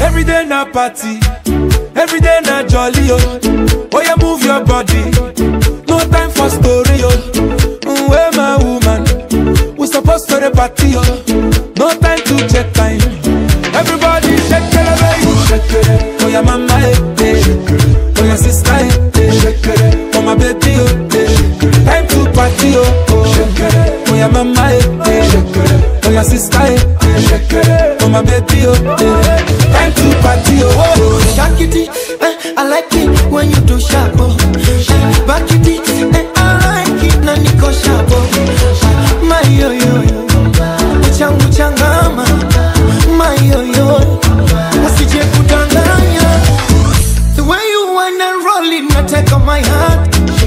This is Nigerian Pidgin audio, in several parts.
Every day na party, every day na jolly oh. Oh yeah, move your body. No time for story oh. Mm, Where my woman? We supposed to the party oh. No time to check time. Everybody shake it, baby. Shake it. Oh yeah, mama eh, eh. Oh yeah, sister eh, eh. Shake it. Oh my baby oh eh. Time to party oh. oh. Shake it. Oh yeah, mama eh, eh. Shake it. Oh yeah, sister eh, eh. Shake it. Oh my baby oh eh. Time to party oh. oh. Shakity, eh, I like it when you do sharp. Oh. Back it, eh, I like it na niko sharp. Oh. My yo yo yo, changu changama. My yo yo, usije kudanganya. The way you wanna roll it, nataka my heart.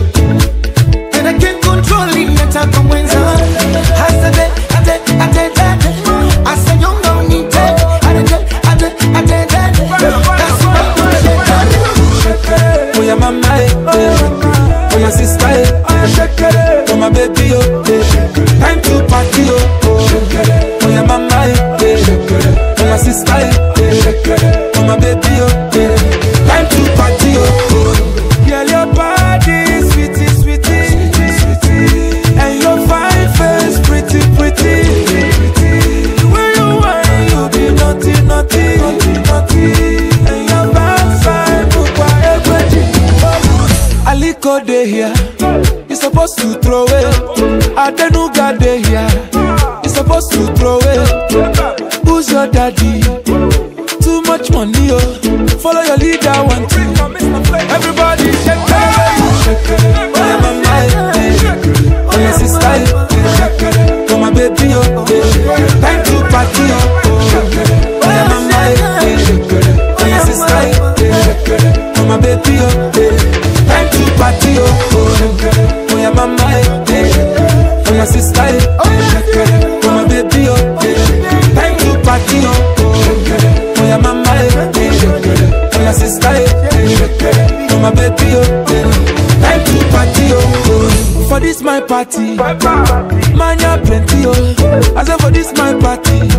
And I can't control it, nataka mwenza. Hasa de, ate, ate, ate. Asa nyonga unite. Ate, ate, ate, ate. That's what I'm Oh yeah, mama eh, eh. Oh yeah, sister eh, eh. Oh my baby oh eh. Time to party oh. oh. Oh yeah, mama eh, eh. Oh yeah, sister eh, eh. Oh my baby oh eh. Time to party oh. oh. Girl, your body sweetie, sweetie, sweetie. And your fine face pretty, pretty. The way you whine, you be naughty, naughty, naughty, naughty. And your backside, bukwa ekweji. Aliko dey here, you supposed to throw it. Adenuga dey here, you supposed to throw it. Who's your daddy? Too much money, oh. Follow your leader, one two. Everybody shake it, shake it. Oh yeah, mama, eh, eh. oh yeah, sister, eh, eh. oh my baby, oh. eh. Time to party, oh. oh. Oh yeah, mama, eh, eh. oh yeah, sister, eh, eh. oh my baby, oh. eh. Time to party, oh. oh. Oh yeah, mama, eh, eh. oh yeah, sister, eh, eh. oh my baby, oh. eh. Time to party, oh. Oh yeah, mama, eh, eh. oh yeah, sister, eh, eh. oh my baby, oh. eh. Time to party, oh. For this my party, man, ya plenty, oh. I say for this my party,